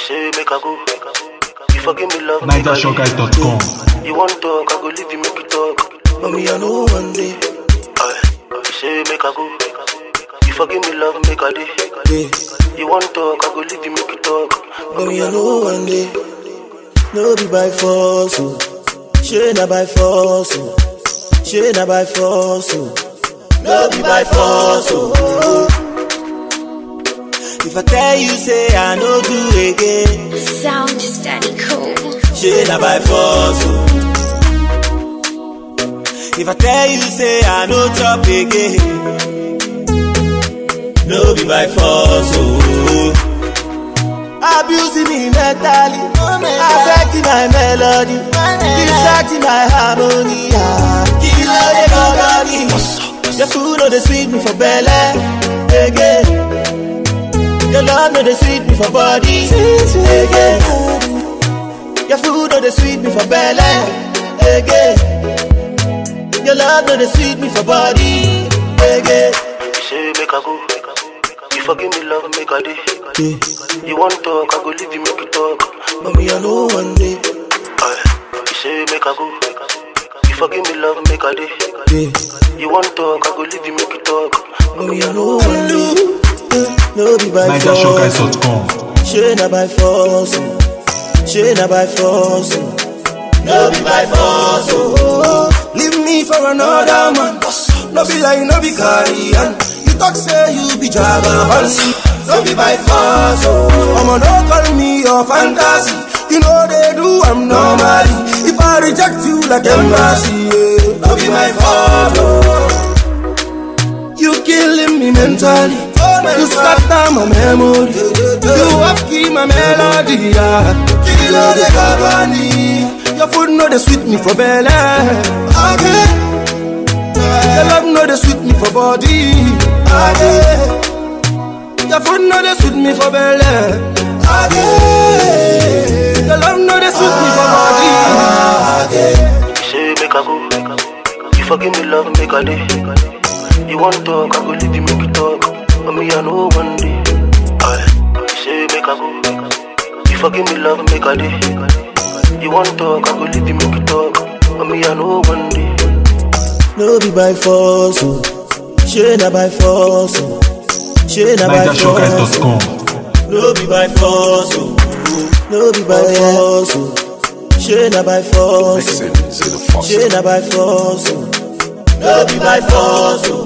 say make I go. You forgive me love, make I leave. NigerShowGuys.com. You want talk, I go leave you, make you talk. But me, I know one day. Aye. You say make I go. You forgive me love, make I day. You want talk, I go leave you, make you talk. But me, I know one day. No be by force, oh. She na by force, oh. She na by force, oh. No be by force, oh. If I tell you, say I no do again. Sound just daddy cool. She na by force, oh. If I tell you, say I no chop again. No be by force, oh. Abusing me mentally, affecting my melody, distracting my harmony. ah. Kill all the company. Your food no dey sweet me for belly, again. Your love no dey sweet me for body, again. Your food no dey sweet me for belly, again. Your love no dey sweet me for body, again. You say make I go. You forgive me love, make I day. You want talk, I go leave you, make you talk. But me I know one day, Aye. You say make I go. You forgive me love, make I day. You want talk, I go leave you, make you talk. but me I know one day. No be by force, NigerShowGuys.com. she na by force, oh. she na by force. oh. No be by force, oh. Leave me for another man. No be like, no be carrion. You talk say you be jagaban. No be by force, oh. I'ma no call me your fantasy. You know they do, I'm normally. If I reject you like embassy, yeah. No be my fault, oh. You killing me mentally. You scatter my memory. You have key my melody. Yeah. Kill all the company. Your food know they sweet me for belly. Okay. Your love know they sweet me for body. Okay. Your food know they sweet me for belly. Okay. Your love know they sweet me for body. Okay. You say make I go. You forgive me love, make I day. You want talk, I go leave you, make you talk. But me, I know one day. Aye. You say make I go. You forgive me love, make I day. You want talk, I go leave you, make you talk. But me, I know one day. No be by force, oh. She na by force, oh. She na by force. NigerShowGuys.com. No be by force, oh. No be by force, oh. She na by force, oh. She na by force, oh. No be by force, oh.